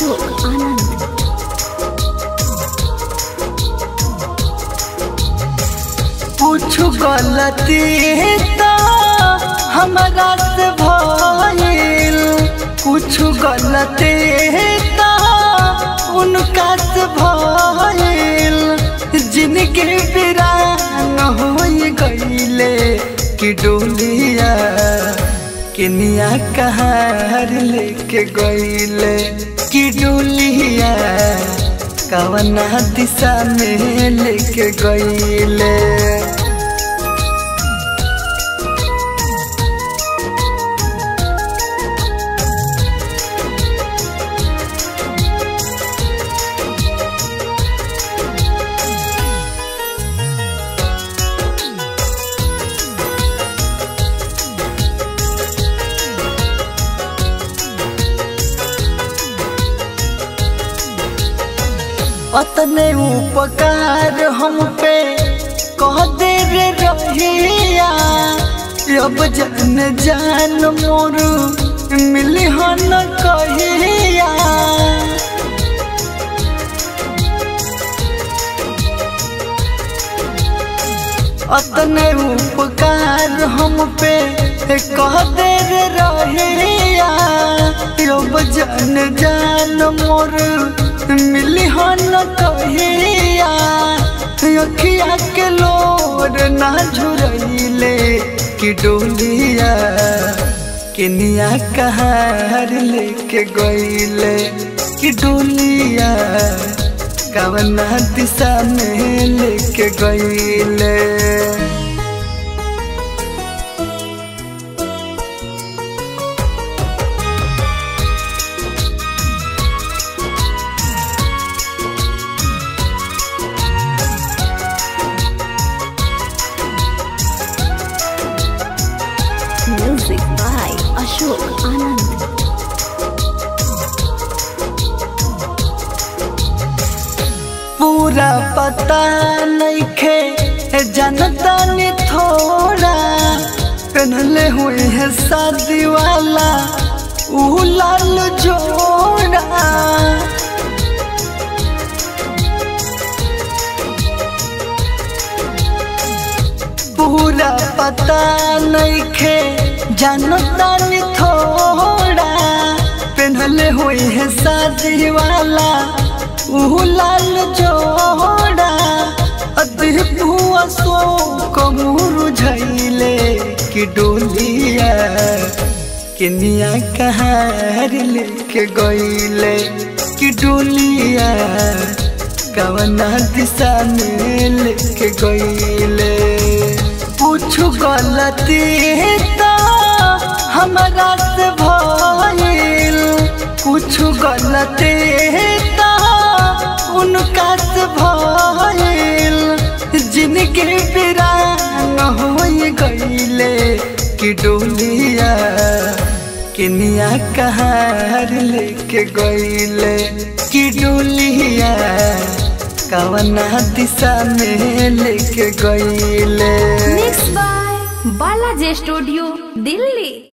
अशोक आनंद कुछ गलती तो हमारा से भइल कुछ गलती तो उनका से भइल जिनके बिरान हो गईले कि डोलिया किनिया कहार लेके गईले कि डोलिया कवना दिशा में लेके गईले अतने उपकार हम पे कह दे रे रहिया अब जान जान मोर मिली हन कहिया अतने उपकार हम पे कह दे रे रहिया अब जान जान मोर मिली हन कहिया अखिया के लोर ना झुरैले कि डोलिया किनिया कहार लेके गईले कि डोलिया कवना दिशा में लेके गईले म्यूजिक बाय अशोक आनंद पूरा पता नहीं खे जनता ने थोड़ा पहनले हुए है शादी वाला ऊ लाल जोड़ा पूरा पता नहीं खे जनता ने थोड़ा पहनले हुए है शादी वाला ऊ लाल जोड़ा अदभुआ सो कमूर झैले कि डोलिया किनिया कहार लेके गईले कि डोलिया कवना दिशा में लेके गईले कुछ गलती तो हमारा से भइल कुछ गलती तो उनका से भइल जिनके बिरान हो गईले कि डोलिया किनिया कहार लेके गईले कि डोलिया कवना दिशा में लेके गईले mix by Balaji studio Delhi